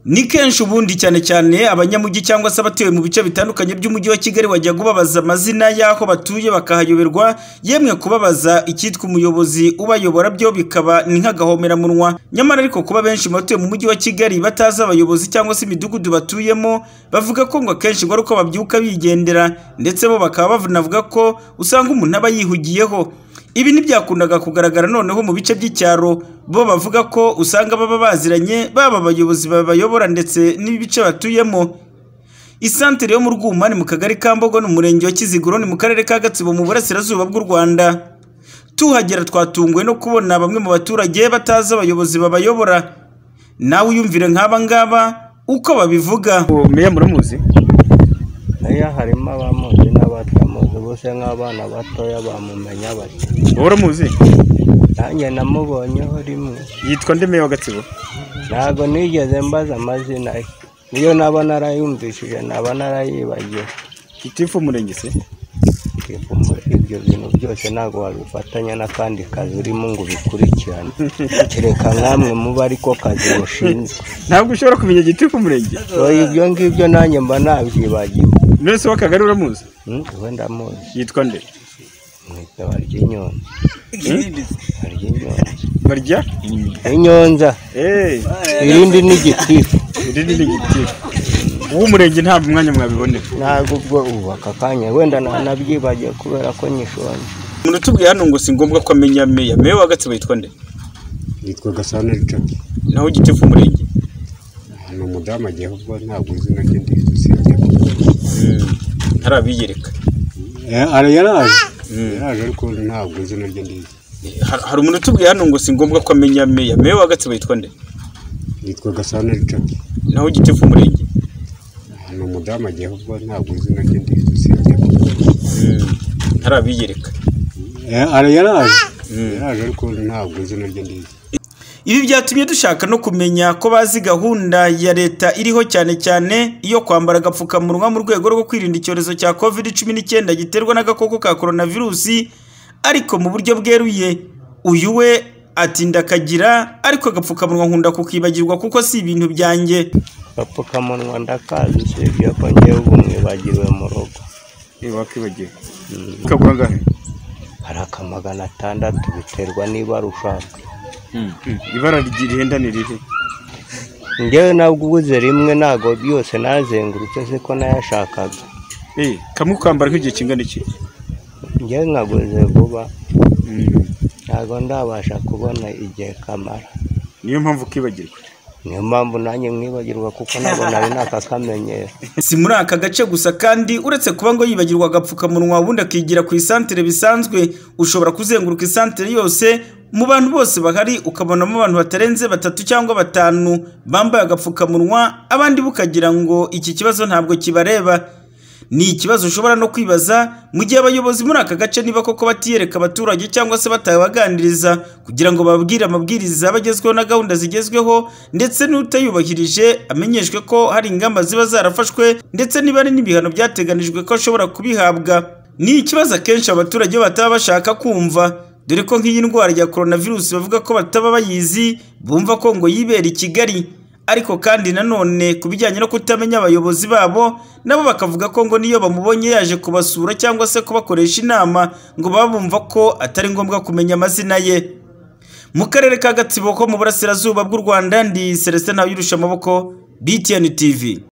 Ni kenshi ubundi cyane cyane abanyamujyi cyangwa se abatuye mu bice bitandukanye by'umujyi wa Kigali wajyaga ubabaza amazina y'aho batuye bakahayoberwa, yemwe kubabaza icyitwa umuyobozi ubayobora byo bikaba ni nk'agahomemunwa, nyamara ariko kuba benshi mu batuye mu mujyi wa Kigali batazi abayobozi cyangwa se imidugudu batuyemo, bavuga ko ngo akenshi ngo ari uko babyuka bigendera ndetse bo bakaba banavuga ko usanga umuntu aba yihugiyeho. Ibi ntibyakundaga kugaragara noneho mu bice by'icyaro, bo bavuga ko usanga baba baziranye baba abayobozi babayobora ndetse n'ibice batuyemo. Isantere yo mu Rwuma ni mu Kagari ka Mbogo ni Umurenge wa Kiziguro ni mu Karere ka Gatsibo mu Burasirazuba bw'u Rwanda. Tuhagera twatunguwe no kubona bamwe mu baturage batazi abayobozi babayobora. Nawe uyumvire nk'aba ngaba uko babivuga. meya muramuzi Aya harimo abamuzi n'abatamuzi bose nk'abana batoya bamumenya bati uramuzi nanjye namubonyeho rimwe yitwa nde meya wa gatsibo ntabwo nigeze mbaza amazina ye niyo naba narayumvishije naba narayibagiwe gitifu w'umurenge se ibyo bintu byose ntabwo wabifatanya n'akandi kazi urimo ngo ubikurikirane kereka nkamwe muba ariko kazi mushinzwe ntabwo ushobora kumenya gitifu w'umurenge so ibyo ngibyo nanjye mba nabyibagiwe mwese w'akagari uramuzi Hmm, uwo ndamuzi yitwa nde mwita barya inyonza barya inyonza barya inyonza eee irindi ni igitifu iri ni gitifu uw'umurenge ntabwo umwanya mwabibonera ntabwo ubwo ubu aka kanya wenda nanabyibagiwe kubera ko nyishonje umuntu utubwiye hano ngo si ngombwa ko amenya meya meya wa gatsibo yitwa nde yitwa gasana richard naho gitifu w'umurenge ni umudamu agiye ubwo ntabwo izina rye ndizi usibye ko ntarabiyereka Eh, ara yaraje yaraje ariko ntabwo izina rye ndizi Har- hari umuntu utubwiye hano ngo si ngombwa ko amenya meya meya wa gatsibo yitwa nde yitwa gasana richard naho gitifu w'umurenge ni umudamu agiye ubwo ntabwo izina rye ndizi usibye ko ntarabiyereka Eh, ara yaraje yaraje ariko ntabwo izina rye ndizi Ibi byatumye dushaka no kumenya ko bazi gahunda ya leta iriho cyane cyane iyo kwambara agapfukamunwa mu rwego rwo kwirinda icyorezo cya covid cumi n'icyenda giterwa n'agakoko ka coronavirusi ariko mu buryo bweruye uyu we atinda akagira ariko agapfukamunwa nkunda kukibagirwa kuko si ibintu byanjye agapfukamunwa ndakazi usibye ko ngewe ubu mwibagiriwe mu rugo wakibagiwe ukagura angahe hari aka magana atandatu biterwa niba rushaka ibara ryihenda ni rihe ngewe naguze rimwe ntabwo byose nazengurutse siko nayashakaga Eh, kamwe ukambara nk'igihe kingana iki ngewe nkaguze vuba ntabwo ndabasha kubona igihe kamara niyo mpamvu ukibagirwa niyo mpamvu nanjye mwibagirwa kuko ntabwo nari nakakamenyero si muri aka gace gusa kandi uretse kuba ngo yibagirwa agapfukamunwa ubundi akigira ku isantere bisanzwe ushobora kuzenguruka isantere yose mu bantu bose bahari ukabonamo abantu batarenze batatu cyangwa batanu bambaye agapfukamunwa abandi bukagira ngo iki kibazo ntabwo kibareba ni ikibazo ushobora no kwibaza mu gihe abayobozi muri aka gace niba koko batiyereka abaturage cyangwa se batabaganiriza kugira ngo bababwire amabwiriza bagezweho na gahunda zigezweho ndetse n'utayubahirije amenyeshwe ko hari ingamba ziba zarafashwe ndetse niba hari n'ibihano byateganijwe ko ashobora kubihabwa ni ikibazo akenshi abaturage bataba bashaka kumva dore ko nk'iyi ndwara ya coronavirus bavuga ko bataba bayizi bumva ko ngo yibera i Kigali ariko kandi nanone ku bijyanye no kutamenya abayobozi babo nabo bakavuga ko ngo niyo bamubonye yaje kubasura cyangwa se kubakoresha inama ngo baba bumva ko atari ngombwa kumenya amazina ye mu karere ka gatsibo ko mu burasirazuba bw'u rwanda ndi celestin ntawuyirusha amaboko btn tv